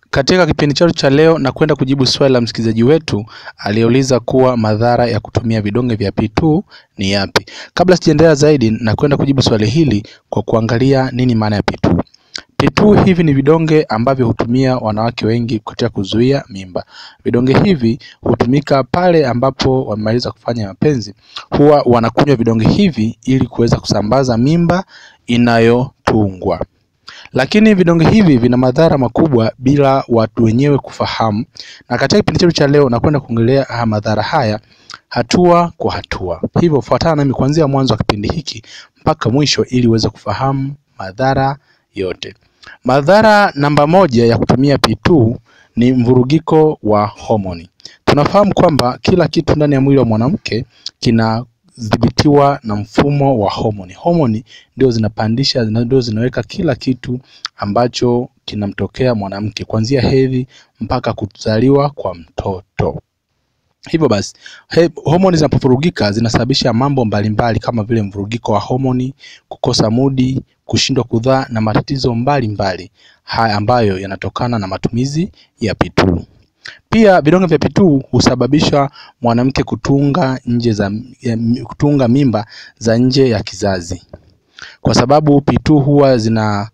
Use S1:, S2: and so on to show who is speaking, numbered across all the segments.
S1: Katika kipindi chetu cha leo na kwenda kujibu swali la msikilizaji wetu aliyeuliza kuwa madhara ya kutumia vidonge vya P2 ni yapi. Kabla sijaendelea zaidi, na kwenda kujibu swali hili kwa kuangalia nini maana ya P2. P2 hivi ni vidonge ambavyo hutumia wanawake wengi katika kuzuia mimba. Vidonge hivi hutumika pale ambapo wamemaliza kufanya mapenzi, huwa wanakunywa vidonge hivi ili kuweza kusambaza mimba inayotungwa. Lakini vidonge hivi vina madhara makubwa bila watu wenyewe kufahamu, na katika kipindi chetu cha leo nakwenda kuongelea madhara haya hatua kwa hatua. Hivyo fuatana nami kuanzia mwanzo wa kipindi hiki mpaka mwisho ili uweze kufahamu madhara yote. Madhara namba moja ya kutumia P2 ni mvurugiko wa homoni. Tunafahamu kwamba kila kitu ndani ya mwili wa mwanamke kinadhibitiwa na mfumo wa homoni. Homoni ndio zinapandisha, ndio zinaweka kila kitu ambacho kinamtokea mwanamke kuanzia hedhi mpaka kuzaliwa kwa mtoto. Hivyo basi he, homoni zinapovurugika zinasababisha mambo mbalimbali kama vile mvurugiko wa homoni, kukosa mudi, kushindwa kudhaa na matatizo mbalimbali haya ambayo yanatokana na matumizi ya P2. Pia vidonge vya P2 husababisha mwanamke kutunga nje za kutunga mimba za nje ya kizazi, kwa sababu P2 huwa zina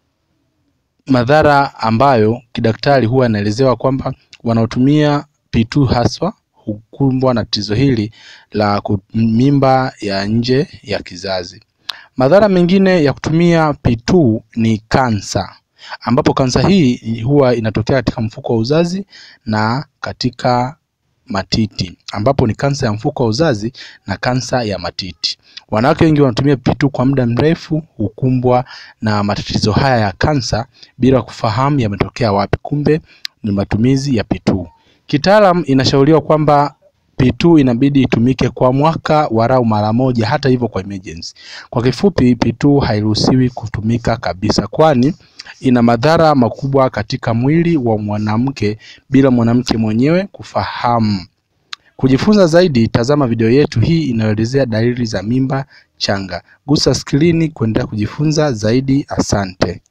S1: madhara ambayo kidaktari huwa anaelezewa kwamba wanaotumia P2 haswa hukumbwa na tatizo hili la mimba ya nje ya kizazi. Madhara mengine ya kutumia P2 ni kansa, ambapo kansa hii huwa inatokea katika mfuko wa uzazi na katika matiti, ambapo ni kansa ya mfuko wa uzazi na kansa ya matiti. Wanawake wengi wanatumia P2 kwa muda mrefu hukumbwa na matatizo haya ya kansa bila kufahamu yametokea wapi, kumbe ni matumizi ya P2. Kitaalam inashauriwa kwamba P2 inabidi itumike kwa mwaka warau mara moja, hata hivyo kwa emergency. Kwa kifupi, P2 hairuhusiwi kutumika kabisa, kwani ina madhara makubwa katika mwili wa mwanamke bila mwanamke mwenyewe kufahamu. Kujifunza zaidi, tazama video yetu hii inayoelezea dalili za mimba changa. Gusa skrini kuendelea kujifunza zaidi. Asante.